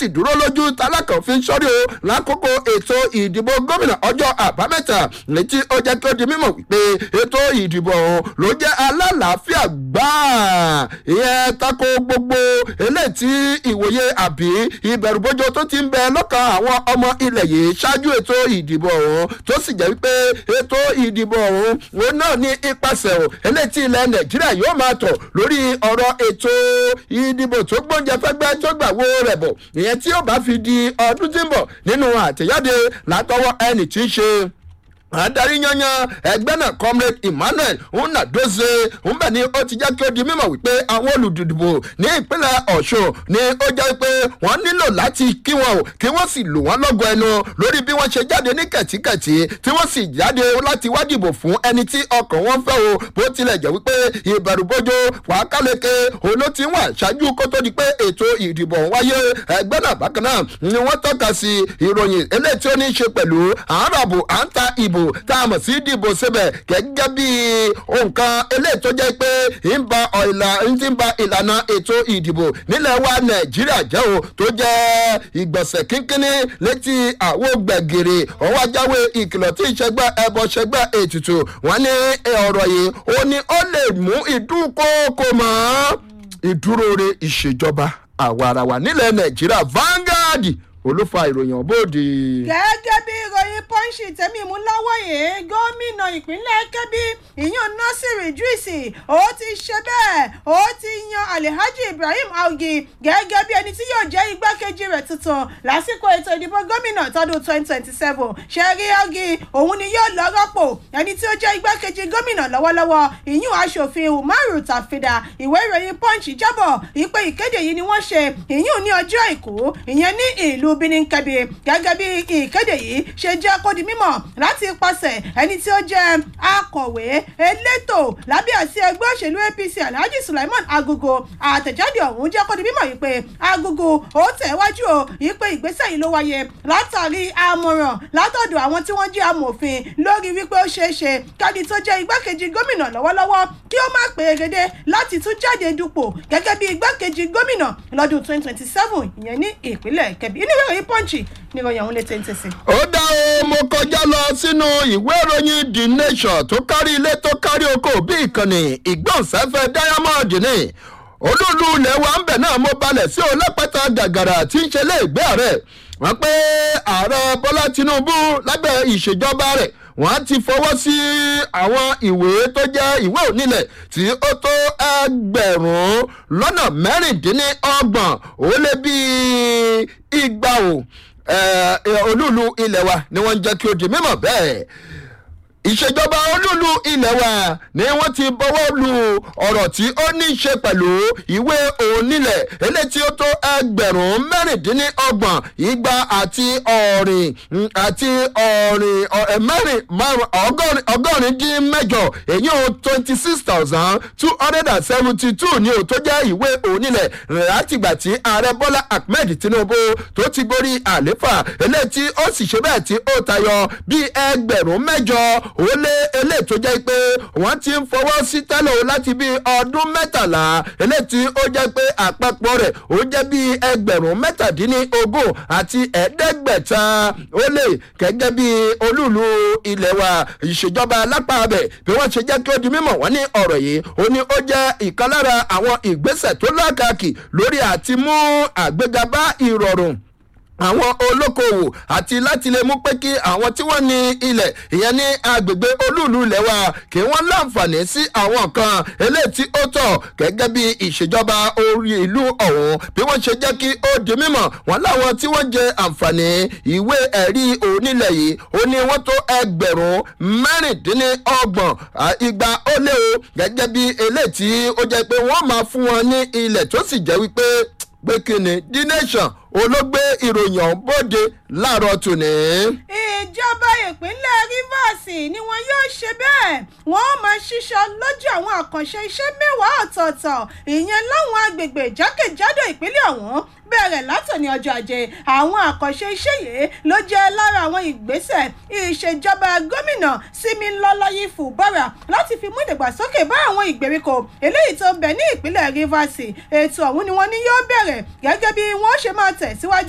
sì dúró lójú tálákànfin sọ́rí o lákòókò ètò ìdìbò gómìnà ọjọ́ àbámẹ́ta létí ó jẹ́ kí ó di mímọ̀ wípé ètò ìdìbò ọ̀hún ló jẹ́ alálàáfíà gbáà ìyẹn tako gbogbo eléyìí tí ìwòye àbí ìbẹ̀rùbojo tó ti ń bẹ lọ́kàn àwọn ọmọ ilẹ̀ yìí ṣáájú ètò ìdìbò ọ̀hún tó sì jẹ́ wípé ètò ìdìbò ọ̀hún òun náà ní ipasẹ̀ ò eléyìí tí ilẹ̀ nàìjíríà yóò máa tọ̀ lórí ọ̀rọ̀ ètò ìdìbò tó gbóúnjẹ fẹ́gbẹ́ tó gbà wo rẹ̀ bọ̀ ìyẹn tí ó bá fi di ọdún tí ń bọ̀ nínú àtẹ̀jáde látọwọ́ ẹnì tí ń ṣe adarí yanyan ẹgbẹ́ náà comrade emmanuel nnadozie ńbẹ ni ó ti jẹ́ kí ó di mímọ̀ wípé àwọn olùdìbò ní ìpínlẹ̀ ọ̀ṣun ni ó jẹ́ pé wọ́n nílò láti kí wọn o kí wọ́n sì lù wọ́n lọ́gọ ẹnu lórí bí wọ́n ṣe jáde ní kẹ̀tíkẹ̀tí tí wọ́n sì jáde láti wá dìbò fún ẹni tí ọkàn wọn fẹ́ o bó tilẹ̀ jẹ́ wípé ìbẹ̀rùbojo wàákàlẹ́kẹ́ òun ti wà ṣáájú kó tó di pé ètò ìdìbò wáyé ẹgbẹ́ náà bákan náà ni wọ́n tọ́ka sí ìròyìn eléyìí tí ó ní í ṣe pẹ̀lú àáràbò à ń ta ìbò ìdìbò tá a mọ̀ sí ìdìbò síbẹ̀ gẹ́gẹ́ bí nǹkan eléyìí tó jẹ́ pé ń ba ìlà ń ti ba ìlànà ètò ìdìbò nílẹ̀ wa nàìjíríà jẹ́ o tó jẹ́ ìgbọ̀nsẹ̀ kínkínní létí àwo gbẹ̀gìrì ọwọ́ ajáwé ìkìlọ̀ tí ìṣẹ́gbẹ́ ẹbọ ṣẹgbẹ́ ètùtù wọn ní ọ̀rọ̀ yìí ó ní ó lè mú ìdúnkòkò mọ́ ìdúróore ìṣèjọba àwarawa nílẹ̀ nàìjíríà Vanguard olùfà ìròyìn ọ̀bọ̀dì. gẹ́gẹ́ bí ìròyìn pọ́ńṣì tẹ̀mí mú lọ́wọ́ yìí gómìnà ìpínlẹ̀ kẹ́bí ìyún nọ́sìrì júìsì ó ti ṣe bẹ́ẹ̀ ó ti yan alhaji ibrahim augi gẹ́gẹ́ bí ẹni tí yóò jẹ́ igbákejì rẹ̀ tuntun lásìkò ètò ìdìbò gómìnà tọdún twenty twenty seven ṣẹ́rí augi òun ni yóò lọ rọ́pò ẹni tí ó jẹ́ igbákejì gómìnà lọ́wọ́lọ́wọ́ ìyún aṣòfin umaru tafida ìwé ìròyìn pọ́ńṣì jábọ̀ ìpè ìkéde yìí ni wọ́n ṣe ìyún ní ọjọ́ àìkú ìyẹn ní ìlú benin kẹbi gẹ́gẹ́ bí ìkéde yìí ṣe jẹ́ kó di mímọ̀ láti ipasẹ̀ ẹni tí ó jẹ́ akọ̀wé elétò lábẹ́ àti ẹgbẹ́ òṣèlú apc alhaji sulaiman agogo àtẹ̀jáde ọ̀hún jẹ́ kó di mímọ̀ yìí pé agogo ó tẹ̀wájú o yìí pé ìgbésẹ̀ yìí ló wáyé látàrí àmọ̀ràn látọ̀dọ̀ àwọn tí wọ́n jẹ́ amòfin lórí wípé ó ṣeé ṣe kádi tó jẹ́ igbákejì gómìnà lọ́wọ́lọ́wọ́ kí ó má pèrègede láti tún jáde dupò gẹ́gẹ́ bí igbákejì gómìnà lọ́dún twenty twenty seven ìyẹn ní ìpínlẹ̀ kẹbí inú ìwé ìròyìn pọ́ǹchì ní ìròyìn ọ̀hún lè tẹ́ǹtẹ̀ sí. ó dá o mo kọjá lọ sínú ìwé ìròyìn the nation tó kárí ilé tó kárí oko bí ìkànnì ìgbọ̀nsáfẹ́ diamond ni olúùlú ilẹ̀ wa ń bẹ̀ náà mo balẹ̀ sí ọlọ́pàá gàgàrà tí ń ṣe léègbé rẹ̀ wọ́n pé ààrẹ bọ́lá tinubu lábẹ́ ìṣèjọba rẹ̀ wọ́n ti fọwọ́ sí àwọn ìwé tó jẹ́ ìwé onílẹ̀ tí ó tó ẹgbẹ̀rún lọ́nà mẹ́rìndínlọ́gbọ̀n ó lé bíi igba o olúùlú ilẹ̀ wa ni wọ́n ń jẹ́ kí ó di mímọ̀ bẹ́ẹ̀ ìṣèjọba olúlu ilẹ̀ wa ni wọ́n ti bọ́wọ́ lu ọ̀rọ̀ tí ó ní í ṣe pẹ̀lú ìwé onílẹ̀ eléyìí tí ó tó ẹgbẹ̀rún mẹ́rìndínlọ́gbọ̀n igba àti ọ̀rìn àti ọ̀rìn mẹ́rin márùn ọgọ́rin dín mẹ́jọ èyí ò twenty six thousand two hundred and seventy two ni ò tó jẹ́ ìwé onílẹ̀ látìgbà tí ààrẹ bọ́lá ahmed tinubu tó ti gorí àléfà eléyìí tí ó sì ṣe bẹ́ẹ̀ tí ó tayọ bíi ẹgbẹ̀rún mẹ́jọ ó lé eléyìí tó jẹ́ pé wọ́n ti ń fọwọ́ sí tẹ́lẹ̀ o láti bí ọdún mẹ́tàlá eléyìí tí ó jẹ́ pé àpapọ̀ rẹ̀ ó jẹ́ bí ẹgbẹ̀rún mẹ́tàdínlógún àti ẹ̀ẹ́dẹ́gbẹ̀ta ó lé gẹ́gẹ́ bí olúùlú ilẹ̀ wa ìṣèjọba lápá abẹ bí wọ́n ṣe jẹ́ kí ó di mímọ̀ wọ́n ní ọ̀rọ̀ yìí ó ní ó jẹ́ ìkan lára àwọn ìgbésẹ̀ tó lákàkì lórí àti mú àgbéga bá ìrọ̀rùn àwọn olókoòwò àti láti lè mú pé kí àwọn tí wọ́n ní ilẹ̀ ìyẹn ní agbègbè olúùlú ilẹ̀ wa kí wọ́n láǹfààní sí àwọn nǹkan eléyìí tí ó tọ̀ gẹ́gẹ́ bí ìṣèjọba orí ìlú ọ̀hún bí wọ́n ṣe jẹ́ kí ó di mímọ̀ wọ́n láwọn tí wọ́n jẹ àǹfààní ìwé ẹ̀rí onílẹ̀ yìí ó ní wọ́n tó ẹgbẹ̀rún mẹ́rìndínlọ́gbọ̀n igba ó lé o gẹ́gẹ́ bí eléyìí tí ó jẹ́ pé wọ́n máa fún wọn ní ilẹ̀ tó sì jẹ́ wípé pé kí ni the nation olóògbé ìròyìn ọ̀hún bóde láàárọ̀ tòní. ìjọba ìpínlẹ̀ rivers ni wọn yóò ṣe bẹ́ẹ̀ wọ́n máa ṣiṣọ́ lójú àwọn àkànṣe iṣẹ́ mẹ́wàá ọ̀tọ̀ọ̀tọ̀ ìyẹn láwọn agbègbè jákèjádò ìpínlẹ̀ ọ̀hún bẹ̀rẹ̀ látòní ọjọ́ ajé àwọn àkànṣe iṣẹ́ yìí ló jẹ́ lára àwọn ìgbésẹ̀ ìṣèjọba gómìnà Similọ́láyí Fubara láti fi mú ìdàgbàsókè bá àwọn ìgbèríko eléyìí tó ń bẹ ní ìpínlẹ̀ Rivers ètò ọ̀hún ni wọ́n ní yóò bẹ̀rẹ̀ gẹ́gẹ́ bí wọ́n ṣe máa tẹ̀síwájú